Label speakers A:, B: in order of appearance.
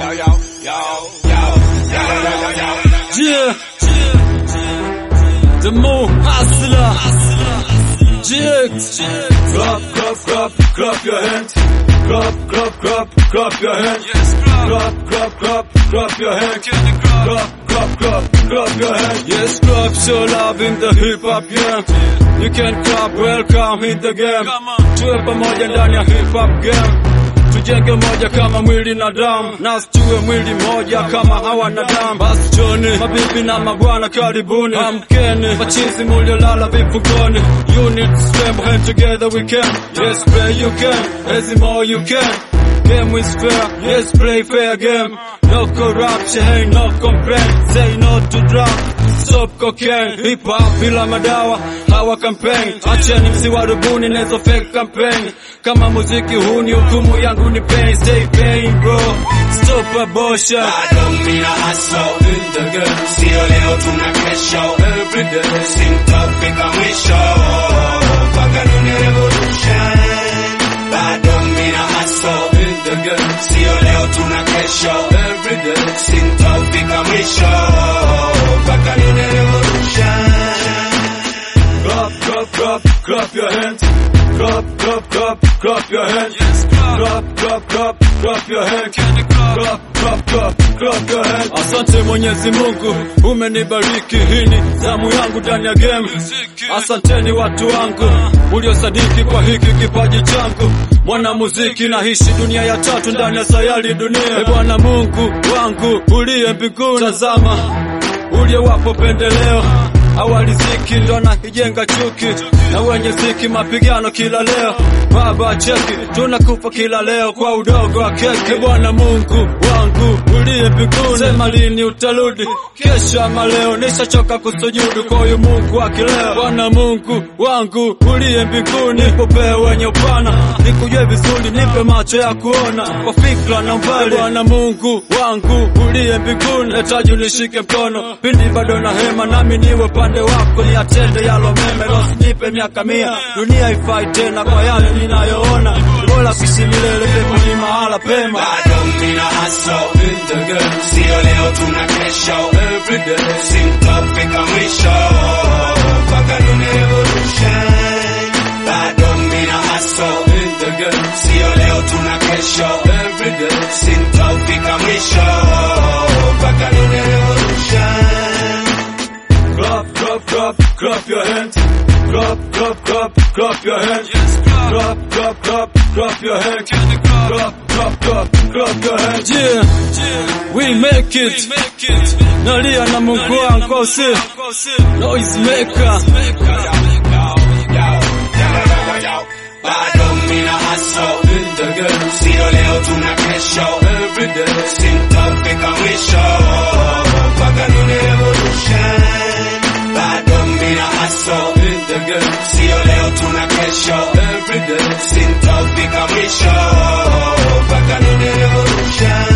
A: Yeah. The Mo Hustler. GX.
B: Clap, clap, clap, clap your hands. Clap, clap, clap, clap your hands.
A: Yes, club.
B: Clap, clap, clap, clap your hands. Clap, clap, clap, clap your hands.
A: Yes, club, show love in the hip hop game. You can clap, welcome in the game. Tuwe pamoja ndani ya hip hop game. Tujenge moja kama mwili na damu, na tuwe mwili moja kama hawa na damu. Basi Joni, mabibi na mabwana, karibuni, amkeni, machizi muliolala vifugoni. Unit strength, hand together we can. Yes, play you can, as more you can. Game is fair, yes, play fair game. No corruption, hey, no complaint. Say no to drugs, stop cocaine. Hip hop bila madawa, hawa campaign. Acheni msiwarubuni nezo fake campaign. Kama muziki huu ni hukumu yangu ni pain. Stay pain bro, stop abortion.
C: bado mina haso
B: In the game,
C: sio leo tuna kesho
B: every day.
C: sintofika mwisho mpaka nune revolution bado mina haso
B: In the game,
C: sio leo tuna kesho
B: every day.
C: sintofika mwisho mpaka nune revolution
B: Clap, clap, clap, clap your hands. Clap, clap, clap, clap your hands.
A: Yes, club.
B: Clap, clap, clap, clap your hands. Clap, clap, clap, clap your hands.
A: Asante Mwenyezi Mungu, umenibariki. Hii ni zamu yangu ndani ya game. Asanteni watu wangu uliosadiki kwa hiki kipaji changu. Mwana muziki naishi dunia ya tatu ndani ya sayari dunia. E Bwana Mungu wangu uliye mbinguni, tazama uliowapo pendeleo awali ziki ndo naijenga chuki na wenye ziki mapigano kila leo. Baba cheki, tunakufa kila leo kwa udogo wa keki. E Bwana Mungu wangu uliye mbinguni, sema lini utarudi? Kesho ama leo? Nishachoka kusujudu kwa huyu Mungu wa kileo. Bwana Mungu wangu uliye mbinguni, nipe wenye upana, nikujue vizuri, nipe macho ya kuona kwa fikra na mbali. Bwana Mungu wangu uliye mbinguni, nahitaji unishike mkono pindi bado na hema, nami niwe pande wako, ni atende yalo meme, usinipe miaka mia, dunia ifai tena kwa yale ninayoona, bora kuishi milele pepo ni mahala pema.
C: bado mina haso
B: In the game,
C: sio leo tuna kesho
B: every day.
C: sintofika mwisho mpaka nune revolution bado mina haso
B: In the game,
C: sio leo tuna kesho
B: every day.
C: sintofika mwisho mpaka nune revolution
B: Clap, clap, clap, clap your hands. Clap, clap, clap, clap your hands. Clap, clap, clap, clap your hands. Clap, clap, clap, clap your hands.
A: Yeah, we make it. Nalia na Mungu wangu si noise maker.
C: bado mina haso
B: In the game,
C: sio leo tuna kesho
B: every day.
C: sintofika mwisho mpaka nune revolution bado mina haso
B: In the game,
C: sio leo tuna kesho
B: every day.
C: sintofika mwisho mpaka nune revolution